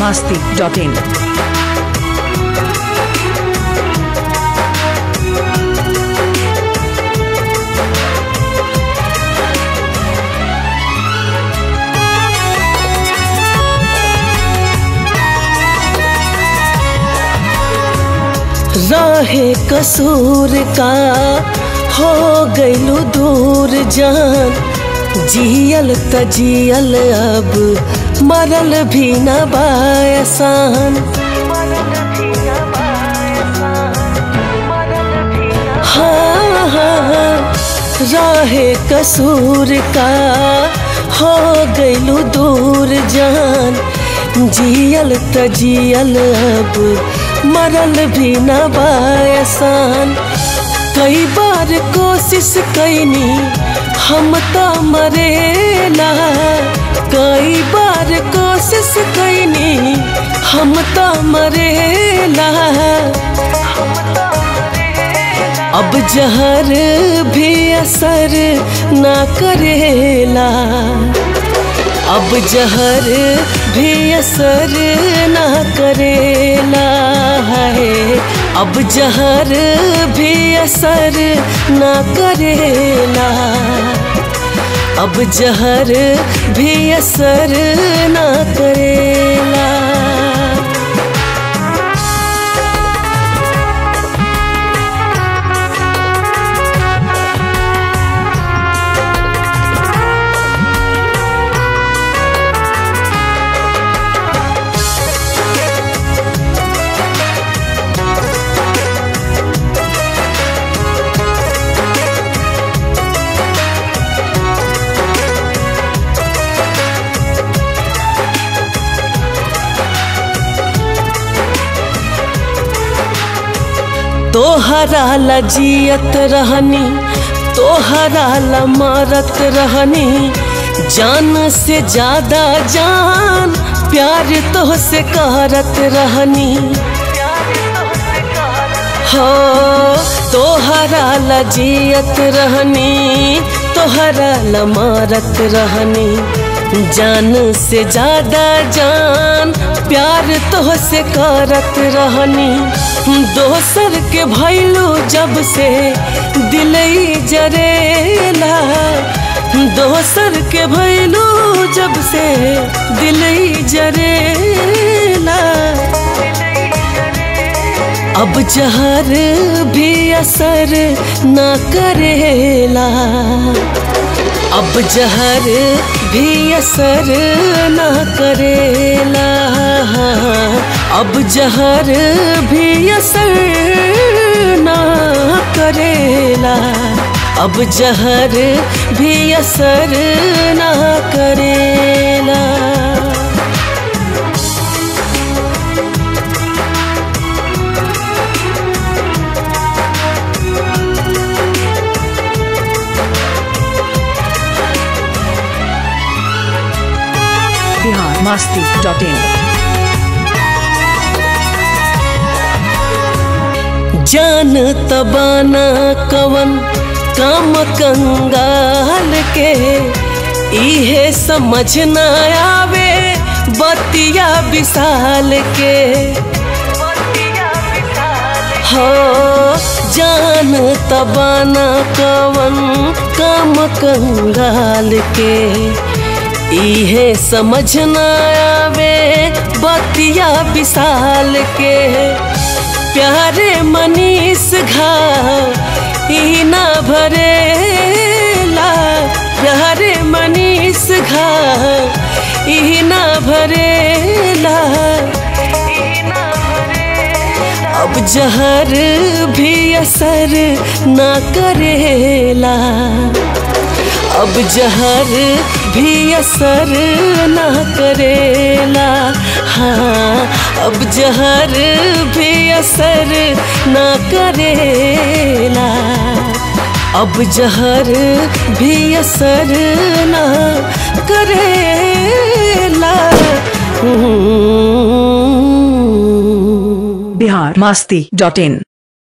masti.in. राहे कसूर का हो गइलू दूर जान जियल त जियल अब मरल भी न बायसान हाँ हाँ राहे कसूर का हो गइलू दूर जान जियल त जियल अब मरल भी न बायसान कई बार कोशिश कैनी हम तो मरेला कई बार कोशिश कैनी हम तो मरेला अब जहर भी असर ना करेला अब जहर भी असर ना करेला है अब जहर भी असर ना करेला अब जहर भी असर ना करेला तोहरा ला जियत रहनी तोहरा ला मरत रहनी जान से ज्यादा जान प्यार तो से करत रहनी हो तोहरा ला जियत रहनी तोहरा ला मरत रहनी जान से ज्यादा जान प्यार तो से करत रहनी दोसर के भैलू जब से दिलई जरेला दोसर के भैलू जब से दिलई जरेला अब जहर भी असर ना करेला अब जहर भी असर ना करेला अब जहर भी असर ना करेला अब जहर भी असर ना करेला Bihar masti.in. जान तबाना कवन काम कंगाल के इहे समझ न आवे बतिया विशाल के हो जान तबाना कवन काम कंगाल के इहे समझ न आवे बतिया विशाल के प्यारे मनीष घाव ई ना भरेला प्यारे मनीष घाव ई ना भरेला अब जहर भी असर ना करेला अब जहर भी असर ना करेला हाँ अब जहर भी असर ना करेला अब जहर भी असर ना करेला Bihar masti.in.